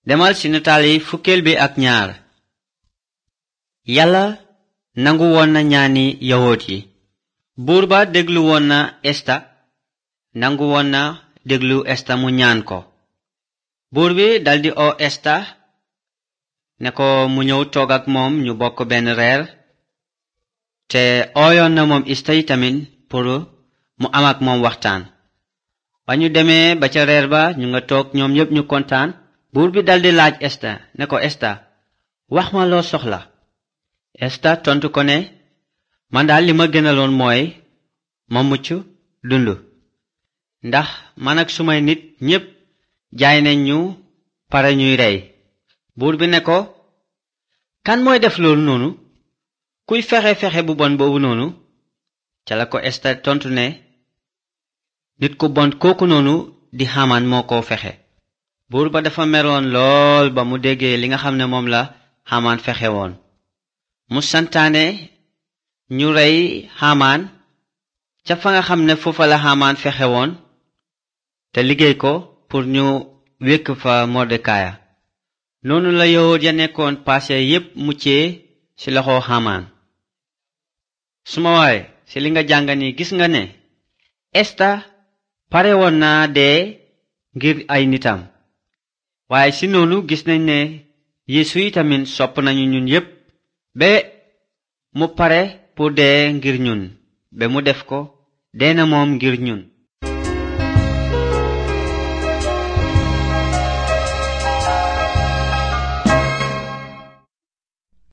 demal ci nataal yi fukkeel bi ak ñaar yàlla nangu woon na ñaani yahoot yi buur ba déglu woon na esta nangu woon na déglu esta mu ñaan ko buur bi daldi oo esta ne ko mu ñëw toog ak moom ñu bokk benn reer te ooyoon na moom esta yi tamit pour mu am ak moom waxtaan ba ñu demee ba ca reer ba ñu nga toog ñoom ñépp ñu kontaan buur bi daldi laaj esta ne ko esta wax ma loo soxla esta tontu ko ne man daal li ma gënaloon mooy ma mucc dund ndax man ak sumay nit ñépp jaay nañ ñu pare ñuy rey buur bi ne ko kan mooy def loolu noonu kuy fexe fexe bu bon boobu noonu ca la ko esta tontu ne nit ku bon kooku noonu di xamaan moo ko fexe buur ba dafa meroon lool ba mu déggee li nga xam ne moom la xamaan fexe woon mu santaane ñu rey xamaan ca fa nga xam ne foofa la xamaan fexe woon te liggéey ko pour ñu wékk fa mordekaaya noonu la yawut ya nekkoon paase yépp muccee ci loxo xamaan suma waay ci li nga jàng ni gis nga ne esta pare woon naa dee ngir ay nitam waaye ci noonu gis nañ ne yeesu yi tamit sopp nañu ñun yépp ba mu pare pour dee ngir ñun ba mu def ko dee na moom ngir ñun